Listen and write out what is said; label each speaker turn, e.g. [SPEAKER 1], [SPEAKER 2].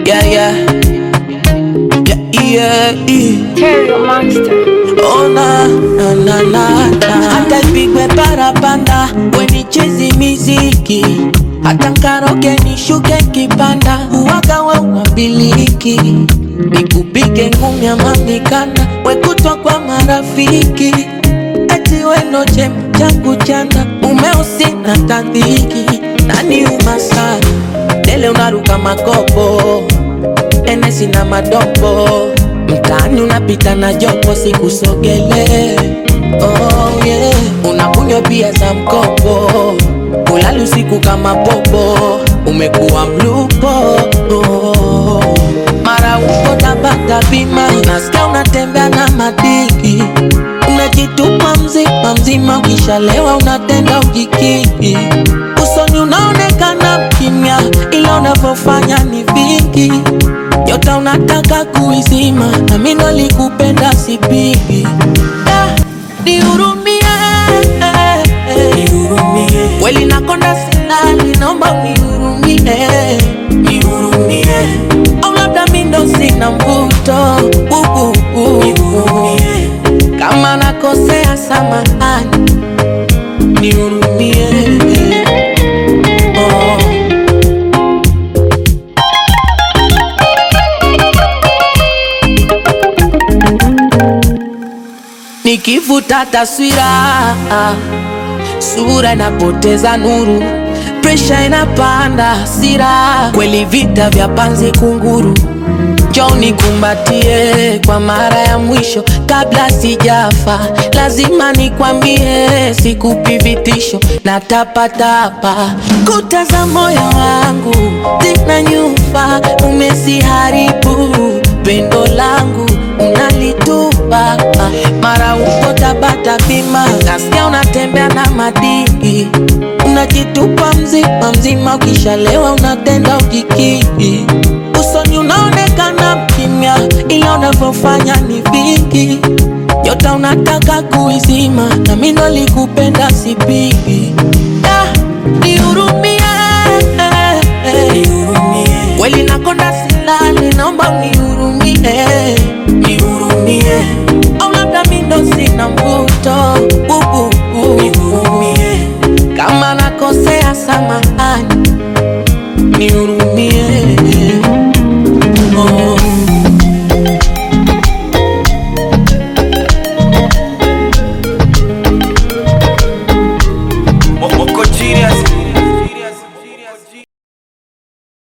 [SPEAKER 1] Yeah, yeah. Yeah, yeah.
[SPEAKER 2] Terrio Monster.
[SPEAKER 1] Oh na na na na na. Hata ipigwe parapanda wenichezi miziki hata nkaroge nishuke kipanda uwaga wa unabiliki nikupige ngumi ama mikanda wekutwa kwa marafiki eti weno chem changu chanda umeusi na tandhiki nani umasana dele unaruka makopo enesi na madopo mtaani unapita na jopo sikusogele oh, yeah. unakunywa bia za mkopo ulali usiku kama popo umekuwa mlupo oh. mara uko tabata bima nasikia unatembea na madiki unajitupa mzima mzima ukishalewa unatenda ujikiki usoni unaonekana kimya ila unavyofanya ni vingi yote unataka kuizima na mimi ndo likupenda sipigi Ah, nihurumie kweli nakonda silali naomba unihurumie nihurumie au labda mi ndo sina mvuto uh, uh, uh. kama nakosea samahani nihurumie oh. Nikivuta taswira, sura inapoteza nuru, presha inapanda, hasira kweli, vita vya panzi kunguru. Njoo nikumbatie kwa mara ya mwisho kabla sijafa, lazima nikwambie, sikupi vitisho na tapatapa. Kuta za moyo wangu zina nyufa, umeziharibu pendo langu unalitupa mara uko tabata bima, nasikia unatembea na madigi, unajitupa mzima mzima, ukishalewa unatenda ujikiki, usoni unaonekana mkimya, ila unavyofanya ni vingi, yote unataka kuizima, na mimi ndo likupenda sipigi. Ah, nihurumie kweli nakonda silali, naomba unihurumie, nihurumie au labda mi ndo sina mvuto uh, uh, uh. kama nakosea samahani nihurumie